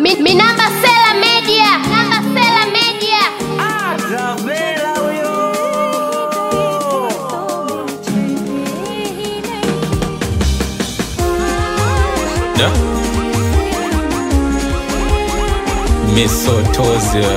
Mi, mi namba Sela Media. Namba Sela Media. Travela huyo Da. Misotozia.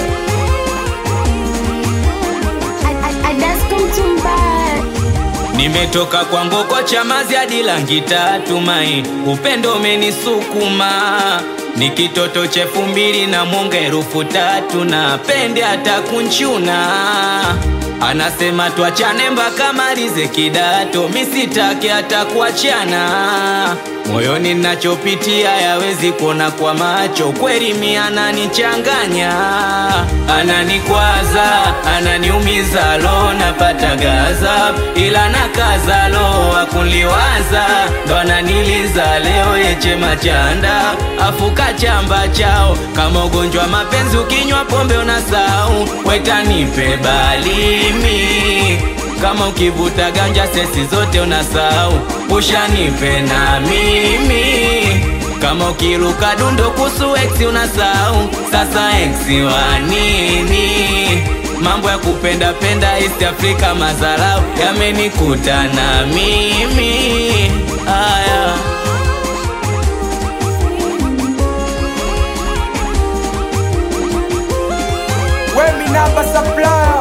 Nimetoka kwa ngoko chamazi hadi langi tatu mai, upendo umenisukuma ni kitoto cha elfu mbili na mwonga elfu tatu na pende hata kunchuna anasema tuachane mpaka malize kidato, misitake hata kuachana moyoni nachopitia yawezi kuona kwa macho, kweli mi ananichanganya, ananikwaza, ananiumiza, lo napata gaza, ila nakaza, lo akunliwaza, ndo ananiliza leo yeche machanda, afuka chamba chao kama ugonjwa mapenzi, ukinywa pombe unasau, wetanipe balimi kama ukivuta ganja sesi zote unasahau, ushanipe na mimi. Kama ukiruka dundo kusu ex unasahau, sasa ex wa nini? Mambo ya kupenda penda East Africa mazarau yamenikuta na mimi aya Wemi namba supplier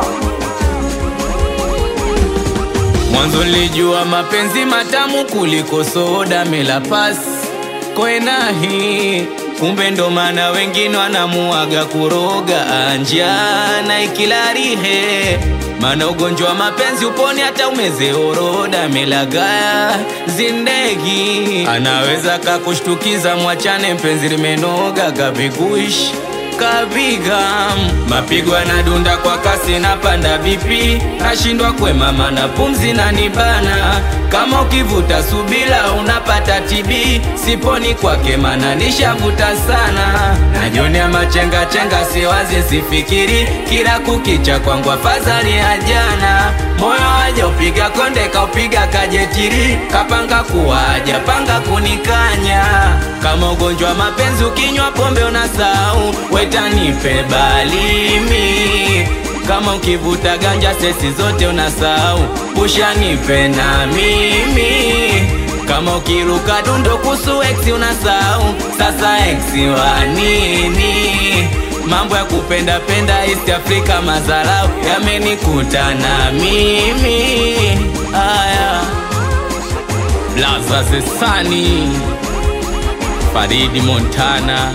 Mwanzo nilijua mapenzi matamu kuliko soda mela pas kwenahi, kumbe ndo maana wengine wanamuaga kuroga anjana ikilarihe maana ugonjwa wa mapenzi uponi hata umeze oroda melagaya zindegi anaweza kakushtukiza mwachane mpenzi limenoga kabiguishi kapiga mapigo yanadunda kwa kasi na panda vipi nashindwa kwemama na pumzi na nibana kama ukivuta subila unapata tibi siponi kwake mana nishavuta sana najionea machenga chenga siwazi sifikiri kila kukicha kwangu afadhali ya jana moyo waja upiga konde kaupiga kajetiri kapanga kuwaja panga kunikanya kama ugonjwa wa mapenzi ukinywa pombe unasahau wetanipe balimi kama ukivuta ganja sesi zote unasahau ushanipe na mimi kama ukiruka dundo kusu ex unasahau sasa ex wa nini mambo ya kupenda penda East Africa mazarau yamenikuta na mimi aya Blaza Zesani Faridi Montana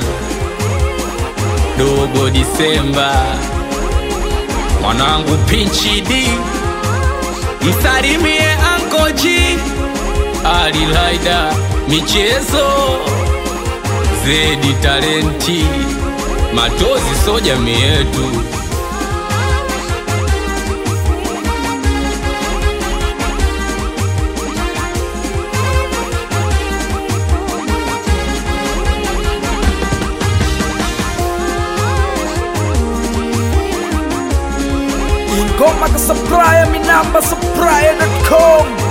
Dogo Disemba mwanangu Pinchi D msalimie Anko G Ali Laida michezo Zedi talenti Matozi so jamii yetu Ingoma ka supplier mi namba supplier.com